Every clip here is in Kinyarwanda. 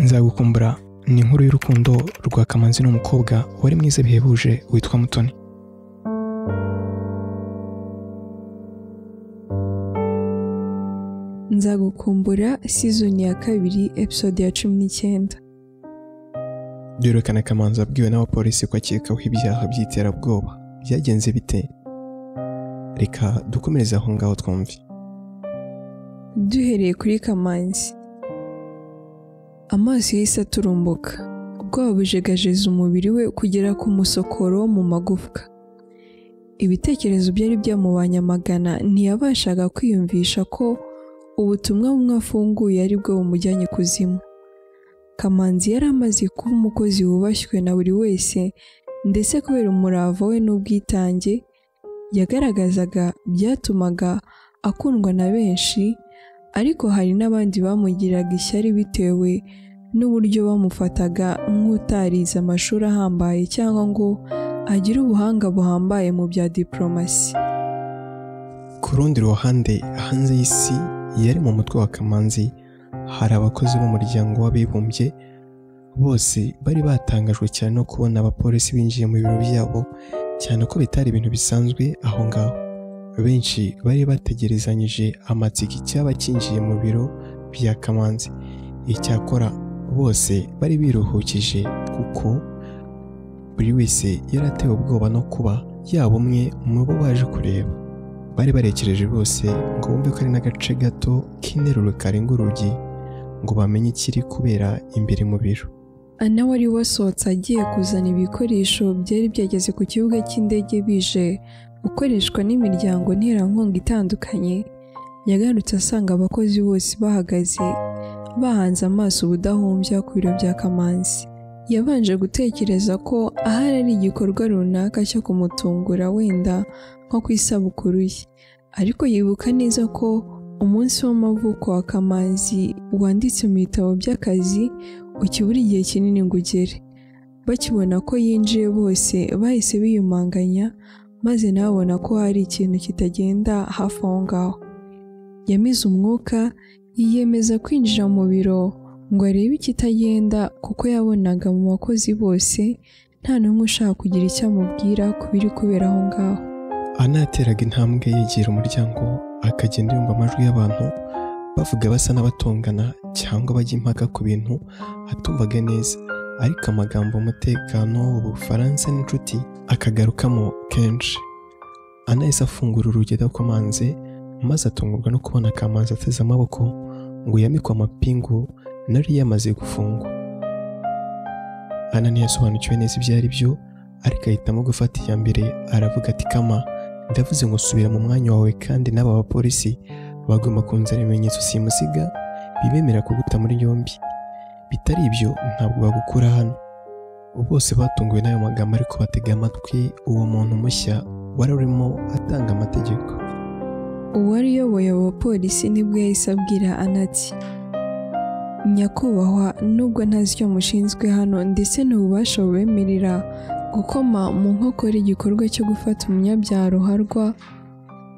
nzagukumbura ni inkuru y'urukundo rwa kamanzi n'umukobwa wari mwiza bihebuje witwa mutoni nzagukumbura sizoni ya kabiri episode ya cumi n'icyenda byerekana kamanzi abwiwe n'abapolisi ko akekaho ibyaha by'iterabwoba byagenze bite reka dukomereze aho ngaho twumve duhereye kuri kamanzi amaso yahise aturumbuka ubwoba bujegajeza umubiri we kugera ku musokoro wo mu magufwa ibitekerezo byari byamubanye amagana ntiyabashaga kwiyumvisha ko ubutumwa bumwe afunguye ari bwo bumujyanye kuzimu kamanzi yari amaze kuba umukozi wubashywe na buri wese ndetse kubera umurava we n'ubwitange yagaragazaga byatumaga akundwa na benshi ariko hari n'abandi bamugiraga ishyari bitewe n'uburyo bamufataga nk'utarize amashuri ahambaye cyangwa ngo agire ubuhanga buhambaye mu bya diporomasi ku rundi ruhande hanze y'isi yari mu mutwe wa kamanzi hari abakozi b'umuryango w'abibumbye bose bari batangajwe cyane no kubona abapolisi binjiye mu biro byabo cyane ko bitari ibintu bisanzwe aho ngaho benshi bari bategerezanyije amatsiko icyaba kinjiye mu biro bya kamanzi icyakora bose bari biruhukije kuko buri wese yari atewe ubwoba no kuba yaba umwe mu bo baje kureba bari barekereje bose ngo bumve ko ari n'agace gato k'interuro karenga urugi ngo bamenye ikiri kubera imbere mu biro ana wari wasohotse agiye kuzana ibikoresho byari byageze ku kibuga cy'indege bije gukoreshwa n'imiryango nterankunga itandukanye yagarutse asanga abakozi bose bahagaze bahanze amaso ubudahumbya ku biro bya kamanzi yabanje gutekereza ko ahari ari igikorwa runaka cyo kumutungura wenda nko ku isabukuru ye ariko yibuka neza ko umunsi w'amavuko wa kamanzi wanditse mu bitabo by'akazi ukibura igihe kinini ngo ugere bakibona ko yinjiye bose bahise biyumanganya maze nababona ko hari ikintu kitagenda hafi aho ngaho yamize umwuka yiyemeza kwinjira mu biro ngo arebe ikitagenda kuko yabonaga mu bakozi bose nta n'umwe ushaka kugira icyo amubwira ku biri kubera aho ngaho anateraga intambwe yegera umuryango akagenda yumva amajwi y'abantu bavuga basa n'abatongana cyangwa bajya impaka ku bintu atumvaga neza ariko amagambo umutekano ubufaransa n'inshuti akagarukamo kenshi anahise afungura urugi adakomanze maze atungurwa no kubona akamanzi ateze amaboko ngo yamikwe amapingu nari yamaze gufungwa ana ntiyasobanukiwe neza ibyo ari byo ariko ahitamo gufata iya mbere aravuga ati kama ndavuze ngo subira mu mwanya wawe kandi n'aba bapolisi bagomba kunzana ibimenyetso simusiga bibemerera kuguta muri yombi bitari ibyo ntabwo bagukura hano bose batunguwe n'ayo magambo ariko batega amatwi uwo muntu mushya wari urimo atanga amategeko uwari uyoboye abo bapolisi nibwo yahise abwira anati nyakubahwa nubwo ntazi icyo mushinzwe hano ndetse n'ububasha bubemerera gukoma mu nkokora igikorwa cyo gufata umunyabyaha ruharwa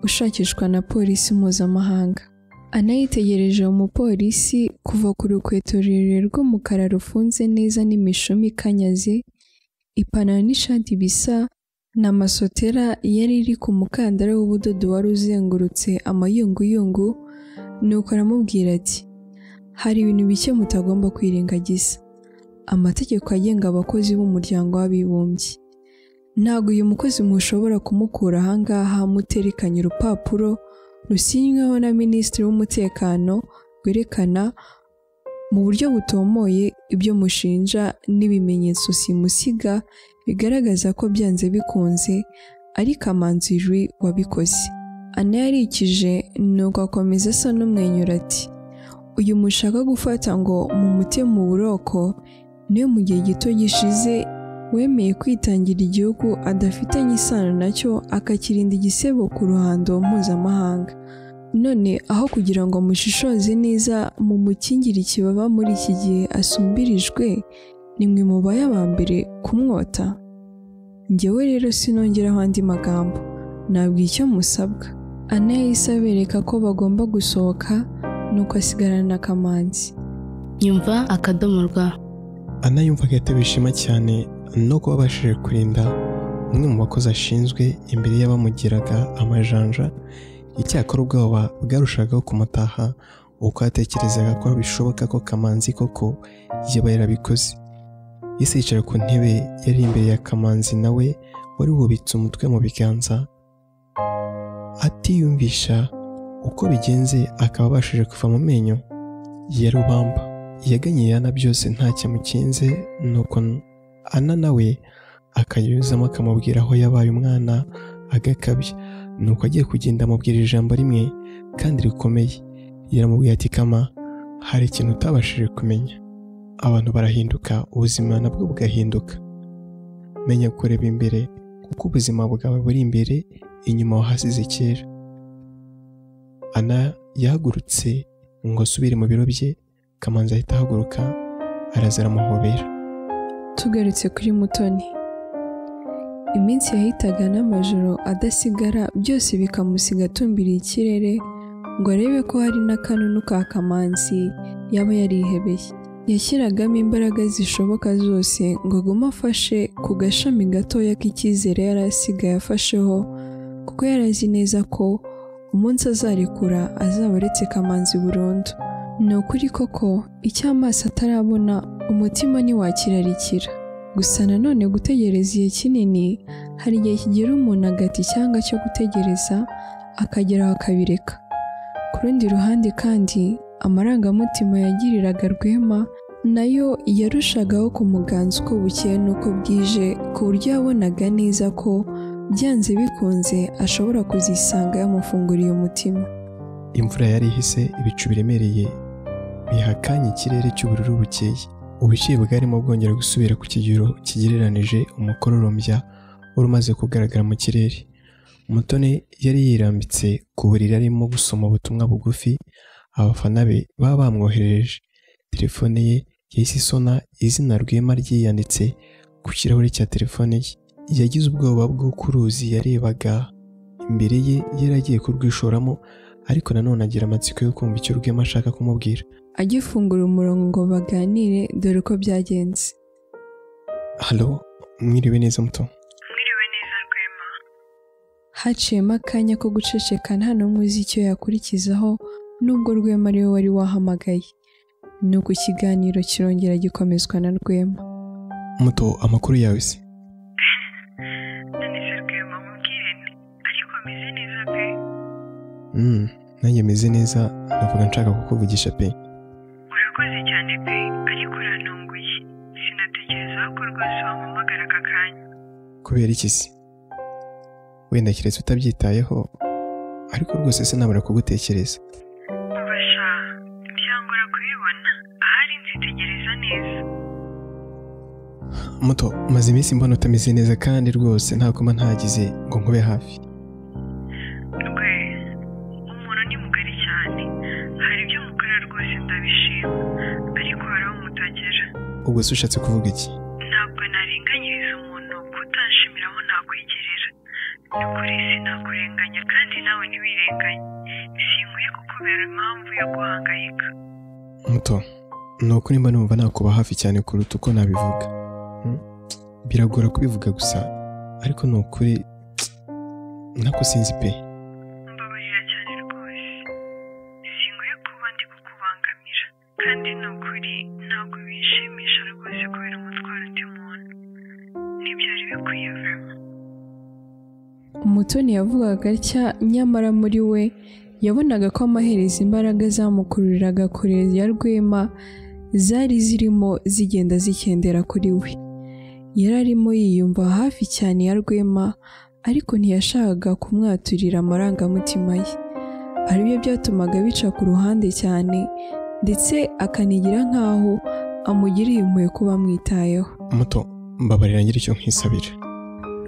ushakishwa na polisi mpuzamahanga anayitegereje umupolisi kuva ku rukweto rurerure rw'umukara rufunze neza n'imishumi ikanyaze ipantaro n'ishati bisa na masotera yari iri ku mukandara w'ubudodo wari uzengurutse amayunguyungu nuko aramubwira ati hari ibintu bike mutagomba kwirengagiza amategeko agenga abakozi b'umuryango w'abibumbye ntabwo uyu mukozi mushobora kumukura ahangaha muterekanye urupapuro rusinyweho na minisitiri w'umutekano rwerekana mu buryo butomoye ibyo mushinja n'ibimenyetso simusiga bigaragaza ko byanze bikunze ari kamanzijwi wabikoze ana yarikije nuko akomeza asa n'umwenyura ati uyu mushaka gufata ngo mumute mu buroko niyo mu gihe gito gishize wemeye kwitangira igihugu adafitanye isano nacyo akakirinda igisebo ku ruhando mpuzamahanga none aho kugira ngo mushishoze neza mu mukingire ikibaba muri iki gihe asumbirijwe ni mwe mubaye aba mbere kumwota ngewe rero sinongeraho andi magambo ntabwo icyo musabwa ana yahise abereka ko bagomba gusohoka nuko asigarana na kamanzi nyumva akadomo rwa ana yumvaga yatewe ishema cyane no kuba abashije kurinda umwe mu bakozi ashinzwe imbere y'abamugiraga amajanja icyakora ubwoba bwarushagaho kumutaha uko yatekerezaga ko bishoboka ko kamanzi koko yaba yarabikoze yese yicaye ku ntebe yari imbere ya kamanzi nawe wari wubitse umutwe mu biganza atiyumvisha uko bigenze akaba abashije kuva mu menyo ya rubamba yaganye yana byose nta cyamukinze nuko ana nawe akayuzamo akamubwira aho yabaye umwana agakabya nuko agiye kugenda amubwira ijambo rimwe kandi rikomeye yaramubwiye ati kama hari ikintu utabashije kumenya abantu barahinduka ubuzima nabwo bugahinduka menya kureba imbere kuko ubuzima bwawe buri imbere inyuma wahasize kera ana yahagurutse ngo asubire mu biro bye kamanzi ahita ahaguruka araza aramuhobera tugarutse kuri mutoni iminsi yahitaga n'amajoro adasigara byose bikamusiga atumbiriye ikirere ngo arebe ko hari n'akanunu ka kamanzi yaba yarihebeye yashyiragamo imbaraga zishoboka zose ngo agume afashe ku gashami gatoya k'icyizere yari asigaye afasheho kuko yari azi neza ko umunsi azarekura azaba aretse kamanzi burundu ni ukuri koko icyo amaso atarabona umutima ntiwakirarikira gusa nanone gutegereza igihe kinini hari igihe kigera umuntu agati icyanga cyo gutegereza akageraho akabireka ku rundi ruhande kandi amarangamutima yagiriraga rwema nayo yarushagaho kumuganza uko bukeye n'uko bwije ku buryo yabonaga neza ko byanze bikunze ashobora kuzisanga yamufunguriye umutima imvura yari ihise ibicu biremereye bihakanye ikirere cy'ubururu bukeye ubushyuhe bwarimo bwongera gusubira ku kigero kigereranije umukororombya wari umaze kugaragara mu kirere mutoni yari yirambitse ku buriri arimo gusoma ubutumwa bugufi abafana be baba bamwoherereje telefone ye yahise isona izina rwema ryiyanditse ku kirahure cya telefone ye yagize ubwoba bw'uko uruzi yarebaga imbere ye yari agiye kurwishoramo ariko nanone agira amatsiko yo kumva icyo rwema ashaka kumubwira agifungura umurongo ngo baganire dore uko byagenze halo mwiriwe neza muto Mwiriwe neza Rwema. haciyemo akanya ko guceceka nta n'umwe uzi icyo yakurikizaho nubwo rwema ariwe wari wahamagaye nuko ikiganiro kirongera gikomezwa na rwema muto amakuru yawe se Nanditse Rwema mubwire nti ariko meze neza pe Mm, nanjye meze neza navuga nshaka kukuvugisha pe urakoze cyane pe ariko urantunguye sinatekereza ko rwose wampamagara aka kanya kubera iki se wenda keretse utabyitayeho ariko rwose sinabura kugutekereza ubasha byangora kubibona ahari nzitegereza neza muto maze iminsi mbona utameze neza kandi rwose nta kuma ntagize ngo nkube hafi rwe umuntu ni mugari cyane hari ibyo mukora rwose ndabishima ariko hari aho mutagera ubwo se ushatse kuvuga iki ntabwo narenganyiriza umuntu kutanshimira aho nakwigerera ni ukuri sinakurenganya kandi nawe ntiwirenganye sinkwiye kukubera impamvu yo guhangayika muto ni ukuri mba numva nakuba hafi cyane kuruta uko nabivuga Mm, biragora kubivuga gusa ariko ni ukuri nako sinzi pe mbabarira cyane rwose sinkwiye kuba ndi kukubangamira kandi ni ukuri ntabwo binshimisha rwose kubera umutwaro undi muntu ntibyari bikwiye vema umutoni yavugaga atya nyamara muri we yabonaga ko amaherezo imbaraga zamukururiraga kure ya rwema zari zirimo zigenda zikendera kuri we yari arimo yiyumva hafi cyane ya rwema ariko ntiyashakaga kumwaturira amarangamutima ye aribyo byatumaga bica ku ruhande cyane ndetse akanigira nk'aho amugiriye impuhwe kuba amwitayeho muto mbabarira ngira icyo nkisabira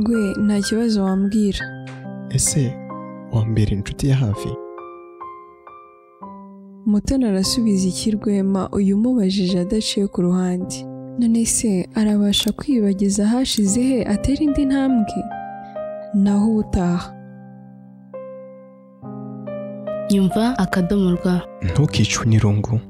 rwe nta kibazo wambwira ese wambera inshuti ya hafi Mutoni arasubiza iki Rwema uyu umubajije adaciye ku ruhande none se arabasha kwibageza hashize he atera indi ntambwe naho ubutaha nyumva akadomo rwa ntukicwe n'irungu